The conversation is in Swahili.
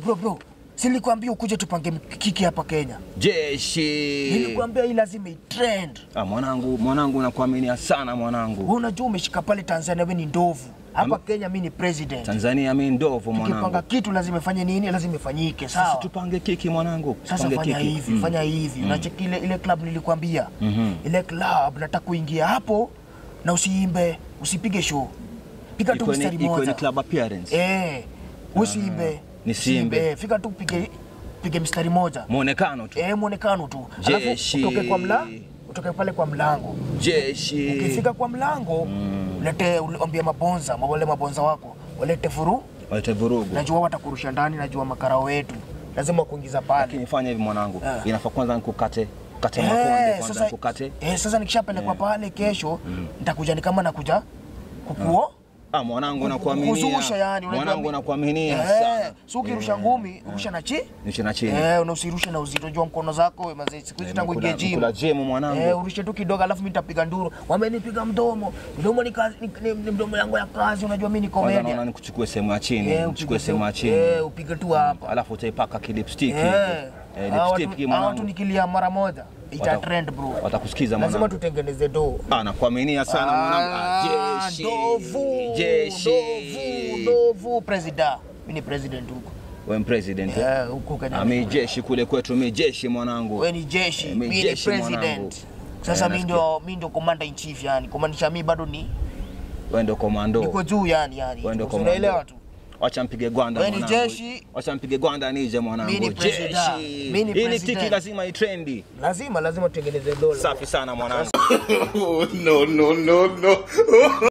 bro bro. Silikwambia ukuje tupange kiki hapa Kenya. Jeshi. Nilikwambia hii lazima itrend. Ah, mwanangu, mwanangu nakuaminia sana mwanangu. Wewe unajua umeshika pale Tanzania wewe ni ndovu. Hapa Am- Kenya mimi ni president. Tanzania mimi ndovu Tukipanga mwanangu. kitu lazima ifanye nini? Lazima ifanyike, Sasa sawa? tupange kiki mwanangu. Sasa Tupange fanya keki. hivi, Mm. fanya hivi. Unacheki ile ile club nilikwambia. Mhm. Ile club nataka kuingia hapo na usiimbe, usipige show. Piga tu Iko ni- mstari iko ni moja. club appearance. Eh, usiimbe. Nisiimbe. Usiimbe. Fika tu pige pige mstari moja. Muonekano tu. Eh, muonekano tu. Jeshi. Alafu utoke kwa mlango, utoke pale kwa mlango. Jeshi. Ukifika kwa mlango, lete ambia mabonza, wale mabonza wako, walete furu. Walete vurugu. Najua watakurusha ndani, najua makarao wetu. Lazima kuingiza pale. Lakini fanya hivi mwanangu. Ah. Inafaa kwanza nikukate kate makonde Eh, kwanza sasa, nikukate. eh, sasa nikishapelekwa pale kesho nitakuja ni kama nakuja kukuo Ah, mwanangu nakuaminia. kuzusha yani unajua Mwanangu mi- nakuaminia eh, sana. so ukirusha ngumi rusha na chi Nishi na chini. eh, na usirushe na uzito jua mkono zako we mazee siku hizi tangu ingie gym Kula gym mwanangu. Eh, urushe tu kidogo alafu mimi nitapiga nduru. Wamenipiga mdomo. Mdomo ni kazi ni, ni, ni mdomo yangu ya kazi unajua mimi ni Kwanza naona comedian. nikuchukue sehemu ya chini, Eh, nichukue upige sehemu ya tu- chini. Eh, upige tu hapa. Alafu utaipaka kilipstick hivi. Eh. Eh, hawa watu- lipstick hawa watu mwanangu. nikilia mara moja ita Wata- trend bro. Watakusikiza Lazima mwanangu. tutengeneze do. Ah, nakuaminia sana mwanangu. Ah, Ah, Jeshi. Ndovu. Jeshi. Ndovu, ndovu president. Mimi ni president huko. Wewe ni president. eh? Eh, huko Kenya. Ah, mi jeshi kule kwetu, mi jeshi mwanangu. Wewe ni jeshi, Eh, mi mimi ni jeshi mwanangu. president. Sasa Eh, mimi nasikia. ndio mimi ndio commander in chief yani. Kumaanisha mimi bado ni Wewe ndio komando. niko juu yani yani. Wewe ndio komando. Unaelewa tu. Wacha mpige gwanda Wewe ni mwanangu. jeshi. Wacha mpige gwanda nije mwanangu. Mimi ni president. Jeshi. Mimi ni Hii ni president. tiki lazima itrendi. Lazima lazima tutengeneze dola. Safi sana mwanangu. no, no, no, no.